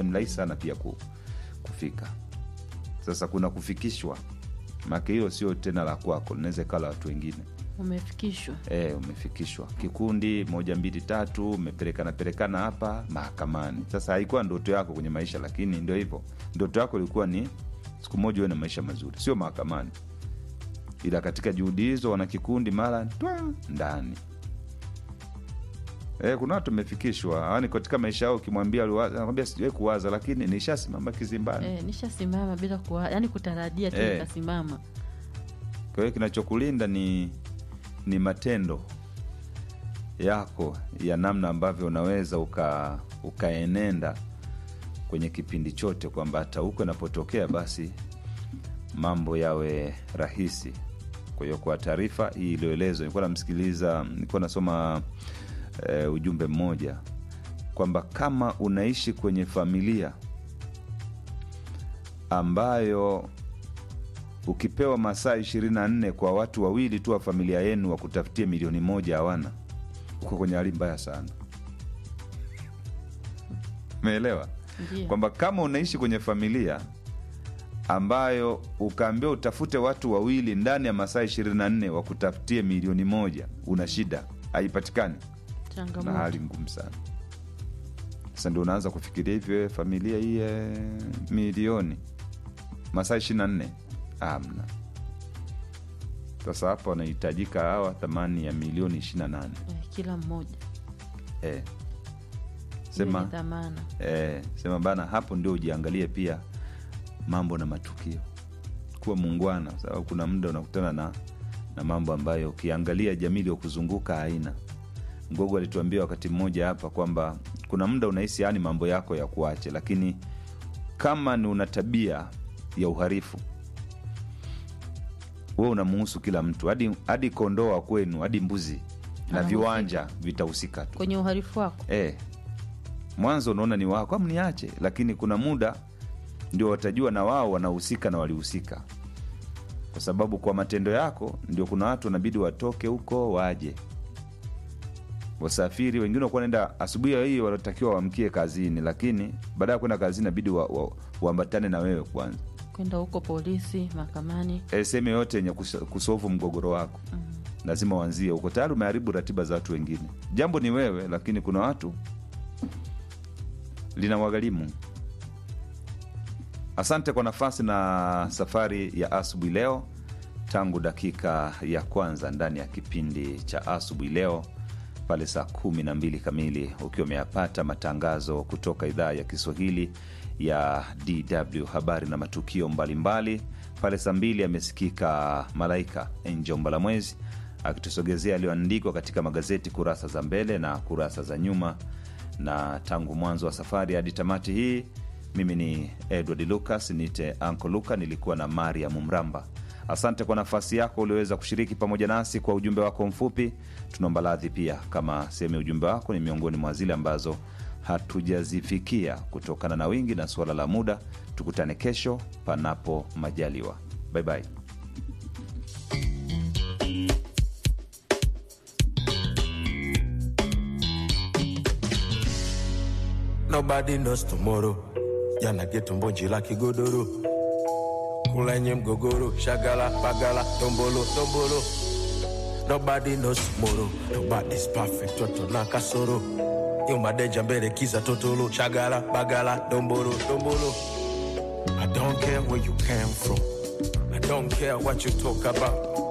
ni rahisi sana pia ku, kufika sasa kuna kufikishwa maake hilo sio tena la kwako linaweza ikawa la watu wengine umefikishwa e, umefikishwa kikundi moja mbili tatu umepelekana pelekana hapa mahakamani sasa haikuwa ndoto yako kwenye maisha lakini ndio hivyo ndoto yako ilikuwa ni siku moja uwe na maisha mazuri sio mahakamani ila katika juhudi hizo wana kikundi mara twa ndani e, kuna watu wamefikishwa yani katika maisha yao ukimwambia aliwaza- anakwambia sijawahi kuwaza lakini nishasimama kizimbani e, nishasimama bila kuwa yani kutarajia tu Eh. nikasimama kwa hiyo kinachokulinda ni ni matendo yako ya namna ambavyo unaweza uka ukaenenda kwenye kipindi chote kwamba hata huko inapotokea basi mambo yawe rahisi kwa hiyo kwa taarifa hii iliyoelezwa nilikuwa namsikiliza nilikuwa nasoma eh, ujumbe mmoja kwamba kama unaishi kwenye familia ambayo ukipewa masaa ishirini na nne kwa watu wawili tu wa familia yenu wakutafutie milioni moja hawana uko kwenye hali mbaya sana umeelewa ndio kwamba kama unaishi kwenye familia ambayo ukaambiwa utafute watu wawili ndani ya masaa ishirini na nne wakutafutie milioni moja una shida haipatikani na changamoto hali ngumu sana sasa ndio unaanza kufikiria hivyo familia hii eh, milioni masaa ishiri na nne amna sasa hapa wanahitajika hawa thamani ya milioni ishiri na nane eh, kila mmoja eh. Hiyo sema ni dhamana eh, sema bana hapo ndio ujiangalie pia mambo na matukio kuwa muungwana kwa sababu kuna muda unakutana na na mambo ambayo ukiangalia jamii iliyokuzunguka haina mgogo alituambia wakati mmoja hapa kwamba kuna muda unahisi yani mambo yako ya kuache lakini kama ni una tabia ya uharifu we unamuhusu kila mtu hadi hadi kondoo wa kwenu hadi mbuzi na Anahusika. viwanja vitahusika tu kwenye uhalifu wako e, mwanzo unaona ni wako am niache lakini kuna muda ndio watajua na wao wanahusika na walihusika kwa sababu kwa matendo yako ndio kuna watu wanabidi watoke huko waje wasafiri wengine wakuwa naenda asubuhi hii wanatakiwa waamkie kazini lakini baada ya kwenda kazini nabidi waambatane wa, waambatane na wewe kwanza kwenda huko polisi mahakamani e, sehemu yoyote yenye kus- kusovu mgogoro wako mm. lazima uanzie huko tayari umeharibu ratiba za watu wengine jambo ni wewe lakini kuna watu linawagharimu asante kwa nafasi na safari ya asubuhi leo tangu dakika ya kwanza ndani ya kipindi cha asubuhi leo pale saa kumi na mbili kamili ukiwa umeyapata matangazo kutoka idhaa ya kiswahili ya dw habari na matukio mbalimbali mbali. pale saa mbili amesikika malaika njomba la mwezi akitusogezea yaliyoandikwa katika magazeti kurasa za mbele na kurasa za nyuma na tangu mwanzo wa safari hadi tamati hii mimi ni edward lucas nite anko luka nilikuwa na mariam mramba asante kwa nafasi yako ulioweza kushiriki pamoja nasi kwa ujumbe wako mfupi tunaomba radhi pia kama sehemu ya ujumbe wako ni miongoni mwa zile ambazo hatujazifikia kutokana na wingi na suala la muda tukutane kesho panapo majaliwa bye bye. Nobody knows tomorrow. Jana geto mbonji la kigodoro. Kulenye mgogoro, shagala, bagala, tombolo, tombolo. Nobody knows tomorrow. Nobody's perfect, toto na kasoro. Yo madeja mbele kiza totolo, shagala, bagala, dombolo, dombolo. I don't care where you came from. I don't care what you talk about.